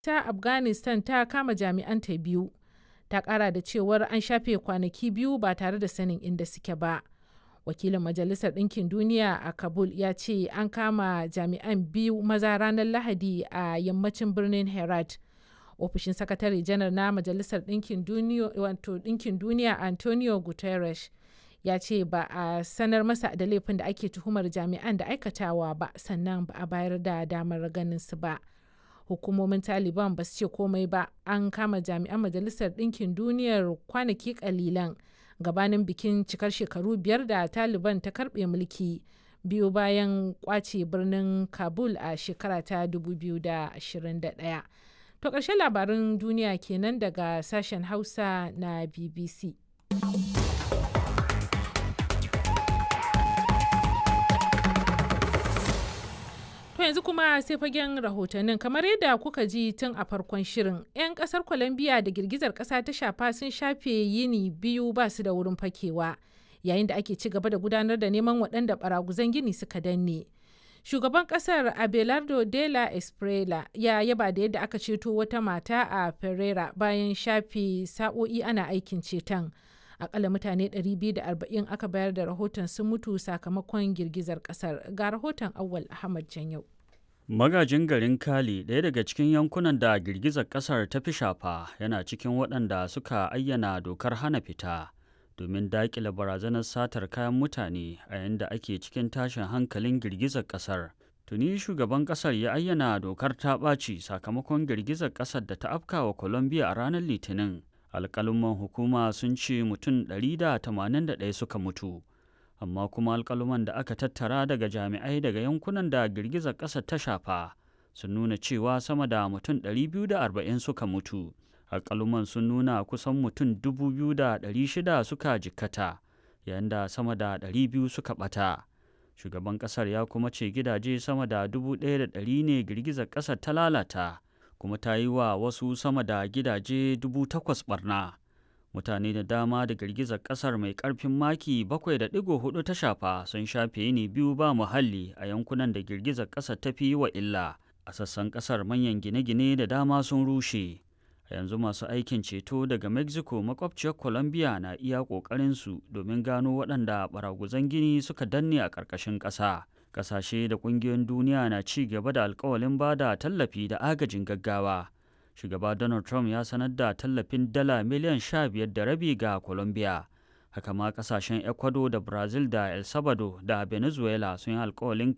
ta Afghanistan ta kama jami'anta biyu. Ta ƙara da cewar an shafe kwanaki biyu ba tare da sanin inda suke ba. Wakilin Majalisar Ɗinkin Duniya a Kabul ya ce an kama jami'an biyu maza ranar Lahadi a yammacin birnin Herat. Ofishin Sakatare Janar na Majalisar Ɗinkin Duniya Antonio Guterres ya ce ba a sanar masa da laifin da ake tuhumar jami'an da aikatawa ba sannan ba a bayar da damar ganin su ba. Hukumomin Taliban ba su ce komai ba an kama jami'an Majalisar Ɗinkin Duniyar kwanaki kalilan gabanin bikin cikar shekaru biyar da Taliban ta karbe mulki biyu bayan kwace birnin Kabul a shekara ta 2021. To ƙarshen labarin duniya kenan daga sashen Hausa na BBC. To yanzu kuma sai fagen rahotannin kamar yadda kuka ji tun a farkon shirin 'yan kasar Colombia da girgizar kasa ta shafa sun shafe yini biyu ba su da wurin fakewa yayin da ake ci gaba da gudanar da neman waɗanda baraguzan gini suka danne. Shugaban kasar Abelardo de la Esprela ya yaba da yadda aka ceto wata mata a Pereira bayan shafe sa'o'i ana aikin ceton. akalla mutane 240 aka bayar da rahoton sun mutu sakamakon girgizar kasar ga rahoton awal ahmad janyau magajin garin kali ɗaya daga cikin yankunan da girgizar kasar ta fi shafa yana cikin waɗanda suka ayyana dokar hana fita domin daƙile barazanar satar kayan mutane a yadda ake cikin tashin hankalin girgizar kasar tuni shugaban kasar ya ayyana dokar ta ɓaci sakamakon girgizar kasar da ta afkawa colombia a ranar litinin alƙaluman hukuma sun ce mutum 181 suka mutu amma kuma alƙaluman da aka tattara daga jami'ai daga yankunan da girgizar ƙasa ta shafa sun nuna cewa sama da mutum 240 suka mutu alƙaluman sun nuna kusan mutum 2,600 suka jikkata yayin da sama da 200 suka ɓata shugaban ƙasar ya kuma ce gidaje sama da 1,100 ne girgizar ƙasar ta lalata kuma ta yi wa wasu sama da gidaje dubu takwas barna mutane da dama da girgizar kasar mai karfin maki 7.4 ta shafa sun shafe yini biyu ba muhalli a yankunan da girgizar kasar ta fi wa illa a sassan kasar manyan gine-gine da dama sun rushe a yanzu masu aikin ceto daga mexico makwabciyar colombia na iya su domin gano waɗanda baraguzan gini suka danne a ƙarƙashin ƙasa kasashe da kungiyoyin duniya na ci gaba da alkawalin ba da tallafi da agajin gaggawa shugaba donald trump ya sanar da tallafin dala miliyan sha biyar da rabi ga colombia haka ma kasashen ecuador da brazil da el salvador da venezuela sun yi alkawalin